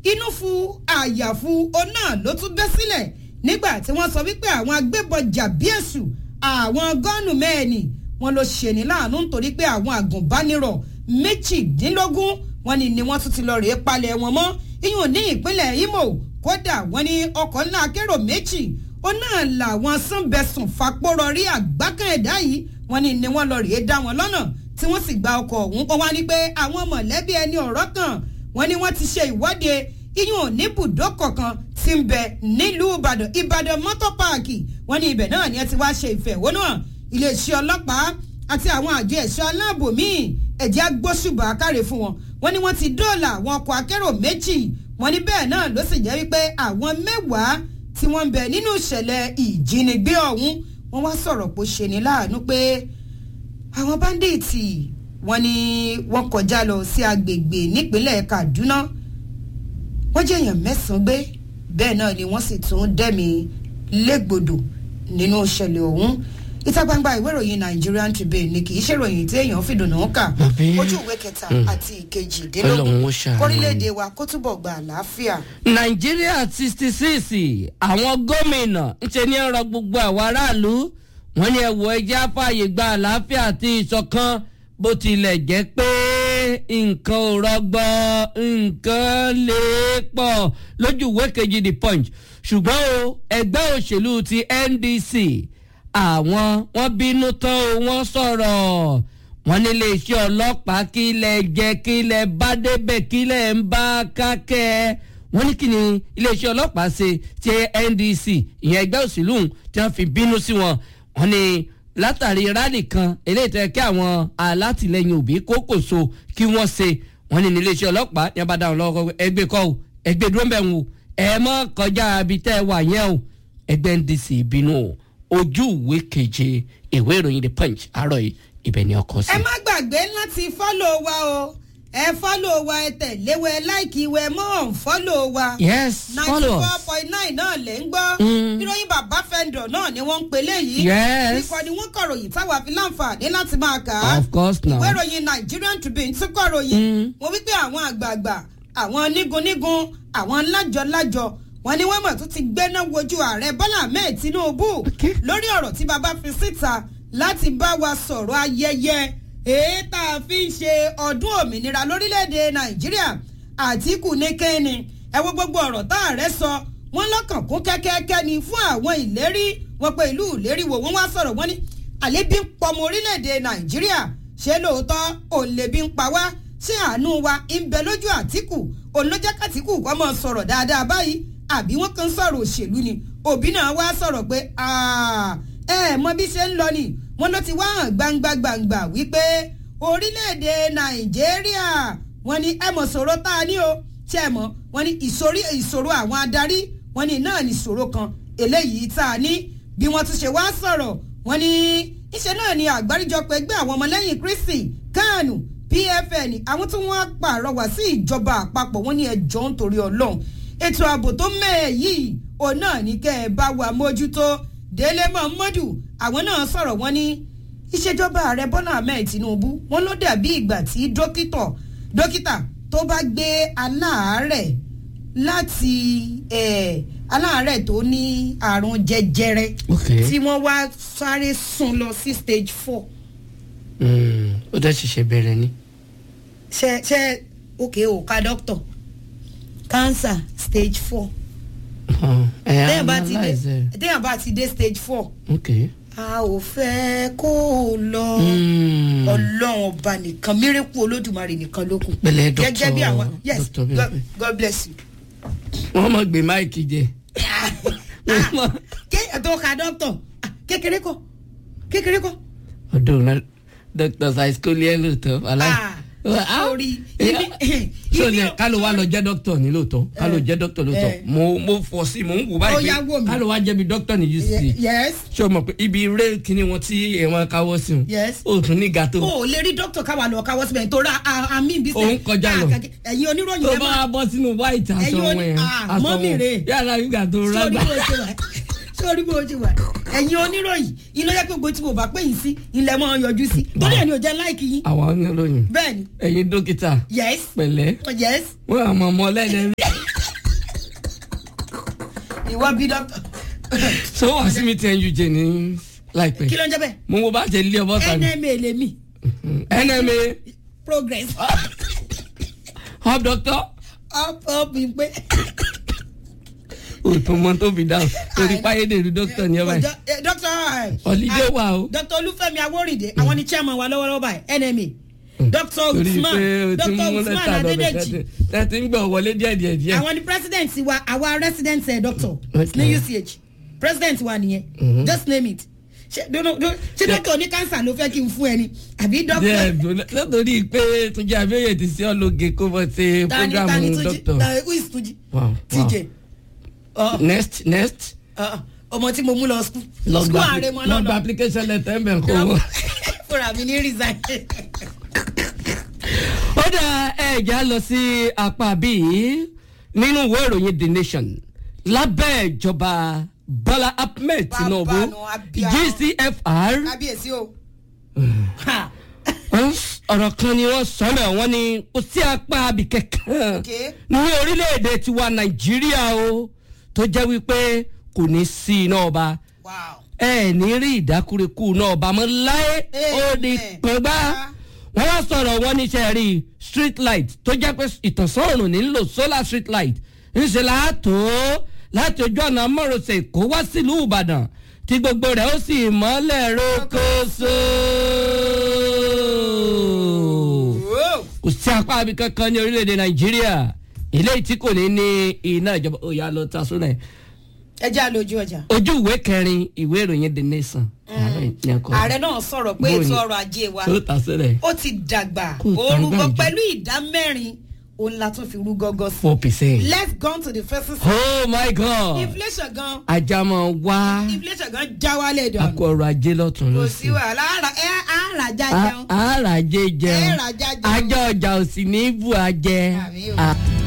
inú fu àyàfu òun náà ló tún bẹ́ sílẹ̀ nígbà tí wọ́n sọ wípé àwọn agbébọn jàbí èṣù àwọn gọ́ọ̀nù mẹ́ẹ̀nì wọn ló ṣèní láàánú nítorí pé àwọn àgùnbánirọ̀ méjìdínlógún wọn ni ni wọ́n tún ti lọ rèé palẹ̀ wọn mọ́ iyùn ní ìpínlẹ̀ Imo kódà wọ́n ní ọkọ̀ ńlá akérò méjì ó náà làwọn sànbẹ̀sùn fapórọ̀ rí àgbákan ẹ̀dá yìí wọ́n ní ni wọ́n lọ rèé dá wọn lọ́nà tí wọ́n sì gba ọkọ̀ ọ̀hún kọ́ wá ní pé àwọn mọ̀lẹ́bí ẹni ọ̀rọ̀ kan wọ́n ní wọ́n ti ṣe ìwọ́de iyùn ní bùdókọ̀ kan tí ń bẹ nílùú Ìbàdàn Ìbàdàn mọ́tò páàkì wọ́n ní ibẹ̀ náà ni ẹ ti wá ṣe ìfẹ̀hónúhàn iléeṣẹ́ ọlọ́pàá àti àwọn àjọ ẹ̀ṣọ́ aláàbò míì ẹ̀jẹ̀ agbóṣùbà káre fún wọn wọ́n ní wọ́n ti dóòlà àwọn ọkọ̀ akérò méjì wọ́n ní bẹ́ẹ̀ náà ló sì jẹ́ wípé àwọn mẹ́wàá tí wọ́n ń bẹ nínú ìṣẹ̀lẹ̀ ìjínigbé ọ̀hún wọ́n wá sọ̀rọ̀ pé ó ṣe ní láàánú pé àwọn báńdíìtì wọ́n ní wọ́n kọjá lọ sí agbègbè nípínlẹ̀ Kaduna wọ́n jẹ́ èèyàn mẹ́sàn-án gbé bẹ́ẹ̀ náà ni wọ́n sì tún dẹ́mi légbodò nínú ìṣẹ̀lẹ̀ ọ̀hún ìta gbangba ìwé ìròyìn Nigerian Tribune ni kì í ṣèròyìn tí èèyàn fìdùnnú kà Àbí? ojú ìwé kẹta Mm. àti ìkejìdínlógún Ọlọ́run ó ṣàánú. kórílẹ̀-èdè wa kó túbọ̀ gba àlàáfíà. nàìjíríà sixty six àwọn gómìnà ń ṣe ní ọ̀rọ̀ gbogbo àwọn aráàlú wọ́n ní ẹ̀wọ̀ ẹja fààyè gba àlàáfíà àti ìṣọ̀kan bó tilẹ̀ jẹ́ pé nǹkan ò rọgbọ nǹkan lè pọ̀ lójú ìwé kejì the punch ṣùgbọ́n o ẹgbẹ́ òṣèlú ti NDC àwọn wọ́n bínú tán o wọ́n sọ̀rọ̀ wọ́n ní iléeṣẹ́ ọlọ́pàá kí ilẹ̀ jẹ́ kí ilẹ̀ bá débẹ̀ kí ilẹ̀ ń bá kákẹ́ wọ́n ní kí ni iléeṣẹ́ ọlọ́pàá ṣe ti NDC ìyẹn ẹgbẹ́ òṣèlú tí wọ́n fi bínú sí wọn wọ́n ní látàrí rálì kan eléyìí tẹ́ kí àwọn alátìlẹyìn òbí kókòso kí wọ́n ṣe wọ́n ní ní iléeṣẹ́ ọlọ́pàá ní abá dáhùn lọ́wọ́ ẹgbẹ́ kọ́ o ẹgbẹ́ dúró ń bẹ̀ wò ẹ mọ́ kọjá ibi tẹ́ ẹ wà yẹn o ẹgbẹ́ NDC bínú o ojú ìwé keje ìwé ìròyìn the punch àárọ̀ yìí ibẹ̀ ni ọkọ̀ sí. ẹ má gbàgbé láti fọ́lọ̀ wa o ẹ fọ́lọ̀ wa ẹ tẹ̀lé wa ẹ láìkí wa ẹ mọ́ ọ̀n fọ́lọ̀ wa. yes ninety follow four us. point nine náà lè ń gbọ́. Mm. ìròyìn bàbá fẹ́ndọ̀ náà ni wọ́n ń pè léyìí. Yes. ìkànnì wọn kọ̀ròyìn táwa fi láǹfààní láti máa kà á. of course now. ìwé ìròyìn Nigerian Tribune tún kọ̀ròyìn. Mm. wọ́n wípé àwọn àgbààgbà àwọn nígunnígun àwọn lájọ-lájọ wọ́n ní wọ́n mọ̀ tó ti gbéná wojú ààrẹ Bọ́lá Ahmed Tinubu Okay. lórí ọ̀rọ̀ tí bàbá fi síta láti bá wa sọ̀rọ̀ ayẹyẹ èyí tá a fi ń ṣe ọdún òmìnira lórílẹ̀‐èdè Nàìjíríà Àtíkù ní kẹ́ni ẹ wo gbogbo ọ̀rọ̀ tá ààrẹ sọ wọ́n lọ́kàn kún kẹ́kẹ́kẹ́ ni fún àwọn ìlérí wọn pé ìlú ìlérí wo wọ́n wá sọ̀rọ̀ wọ́n ní àlébi ń pọmọ orílẹ̀‐èdè Nàìjíríà ṣé lóòótọ́ òǹlẹ̀bí ń pa wá ṣé àánú wa ń bẹ lójú Àtíkù òun ló jẹ́ kàtíkù kọ́ mọ́ sọ̀rọ̀ dáadáa báyìí àbí wọ́n kàn ń sọ̀rọ̀ òṣèlú ni òbí náà wá sọ̀rọ̀ pé "Ah, ẹ mọ bí ṣe ń lọ ni wọ́n ló ti wá hàn gbangba gbangba wípé orílẹ̀-èdè Nàìjíríà wọ́n ní ẹ mọ̀ sọ̀rọ̀ tá a ní o tí ẹ mọ̀ wọ́n ní ìsorí ìṣòro àwọn adarí wọ́n ní náà ní ìṣòro kan eléyìí tá a ní bí wọ́n tún ṣe wá sọ̀rọ̀ wọ́n ní iṣẹ́ náà ni àgbáríjọpọ̀ ẹgbẹ́ àwọn ọmọlẹ́yìn Kristi kánù PFN àwọn tí wọ́n pàrọwà sí ìjọba àpapọ̀ wọ́n ní ẹjọ́ nítorí Ọlọ́run ètò ààbò tó mẹ́ẹ̀ yìí òun náà ní kẹ́ ẹ bá wa mójútó Délé Mọ̀mọ́dù àwọn náà sọ̀rọ̀ wọ́n ní ìṣèjọba ààrẹ Bọ́lá Ahmed Tinubu wọ́n ló dàbí ìgbà tí dókítà dókítà tó bá gbé aláàárẹ̀ láti eh, aláàárẹ̀ tó ní àrùn jẹjẹrẹ Okay. tí wọ́n wá sáré sún lọ sí stage four Mm, ó dẹ́ ṣiṣẹ́ bẹ̀rẹ̀ ni. ṣe ṣe òkè òka doctor cancer stage four ẹ téèyàn bá ti analyze dé ẹ. téèyàn bá ti dé stage four ok. a ò fẹ́ kó o lọ Mm. ọlọ́run ọba nìkan mírèkù olódùmarè nìkan ló kù Pẹ̀lẹ́, gẹ́gẹ́ bí Dr. àwọn yes Dr. God, Bímpé. God bless you. wọ́n mọ̀ gbé máìkì jẹ. Wọ́n mọ̀- kéèyàn tó ka doctor ah, kékeré kọ́ kékeré kọ́ ọdún náà dr saiskoliẹ lóòótọ́ aláì. Ah, sorry. Ibi- so ibi- ní ká ló wá lọ jẹ́ dókítà ní lóòótọ́ ká ló jẹ́ dókítà lóòótọ́ Eh. mo mo fọ sí mo ń wò Ó báyìí yá wò mí. ká ló wá jẹ́ bí dókítà ní UCC yes ṣé o mọ̀ pé ibi eré kíní wọn tí ẹ̀wọ̀n káwọ́ sí wọn Yes. o tún ní gàtó o ò lè rí doctor káwa lọ káwọ́ síbẹ̀ nítorí àmì ìbí Òun kọjá lọ. ẹ̀yin oníròyìn tó ẹ bá máa wá bọ́ sínú white aṣọ Ẹ̀yin wọn oní- yẹn ah, aṣọ mọ́mì wọn rè. yàrá nígbà tó sórí rágbà bó ṣe wà sórí bó ṣe wà ẹ̀yin oníròyìn ilé yẹ pé gbogbo tí mo bá pè yín sí ilẹ̀ mọ́ yọjú sí torí ẹ̀ ni ò jẹ́ láìkì yín àwọn oníròyìn bẹ́ẹ̀ ni ẹ̀yin dókítà yes pẹ̀lẹ́ yes wọn àmọ́ ọmọ ọlẹ́dẹ̀ẹ́rẹ́ ìwọ bí dọ́kítọ̀ so wàá sí mi tẹ́ ń yújẹ ní láìpẹ́ kí ló ń jẹ́ bẹ́ẹ̀ mo wo bá jẹ ilé ọbọ̀ tàbí nma lèmi nma progress hub doctor up up ń pé. òtún mọ tó fi dáhùn torí páyédèrú doctor ní ọba yìí dókítà Holiday wà o. dókítà olúfẹ́mi awórìndé àwọn ni chairman wa lọ́wọ́lọ́wọ́ báyìí nma dókítà torí usman pé o ti dókítà mú usman lẹ́tà lọ́bẹ̀ adédèjì tẹ́tí ń gbọ̀ wọlé díẹ̀ díẹ̀ díẹ̀ àwọn ni president wa àwa resident eh, doctor Okay. ní uch president wa nìyẹn just name it ṣé dono- do- ṣé dókítà oní cancer ló fẹ́ kí n fún ẹ ni àbí díẹ̀ dókítà nítorí pé túnjí abẹ́yẹ ti sí ọlọ́gẹ kó bọ́ sí tani tani programu tuji doctor na who is tuji Wow, wow. tj ọ next next ọ, ọmọ tí mo mú lọ school lọ school gba ààrẹ mọ lọ gba lọ́nà application letter ẹ̀ bẹ̀ kó wọ́n. fúnra mi ní resign. ó dá ẹ̀já lọ sí apá bíi nínú ìwé ìròyìn the nation lábẹ́ ìjọba bọ́lá ahmed tinubu Bàbá nu abíyá. gcfr kábíyèsí o. wọ́n s- ọ̀rọ̀ kan ni wọ́n sọ mẹ́ wọ́n ní kò sí apá abì kankan Okay. ní orílẹ̀-èdè tiwa nàìjíríà o tó jẹ́ wípé kò ní sí iná ọba wow. ẹ ní rí ìdákúrekú náà ọba mọ́ láé ó di Amen. pẹ́gbá wọ́n wá sọ̀rọ̀ wọn níṣẹ́ rí street light tó jẹ́ pé ìtànsán òrùn nílò solar street light ńṣe láàtó láti ojú ọ̀nà mọ́rọ̀sẹ̀ kó wá sílùú ìbàdàn tí gbogbo rẹ̀ ó sì mọ́lẹ̀ rókòso. Whoa. kò sí apá abi kankan ní orílẹ̀-èdè nàìjíríà eléyìí tí kò ní ní iná ìjọba ó yà lọ ta sónà ẹ̀ ẹ jẹ́ àlòjù ọjà. ojú ìwé kẹrin ìwé ìròyìn the nation. ààrẹ ní ẹkọ ààrẹ náà sọ̀rọ̀ pé Bóyá. ètò ọrọ̀ ajé wa tó ta sílẹ̀ ó ti dàgbà Kò orúkọ dàgbà jù. pẹ̀lú ìdá mẹ́rin òun la tún fi rú gọ́gọ́ sí. four percent. let's go to the first oh my god inflation gan ajamọ wá inflation gan já wálé dànù akọ ọrọ̀ ajé lọ́tún kò ló sí sí. wàhálà àrà ẹ àrà já jẹun àràjẹ ẹ jẹun rà já jẹun. ajọ ọjà ò sì ní bù ajẹ. Àmì o. Ah.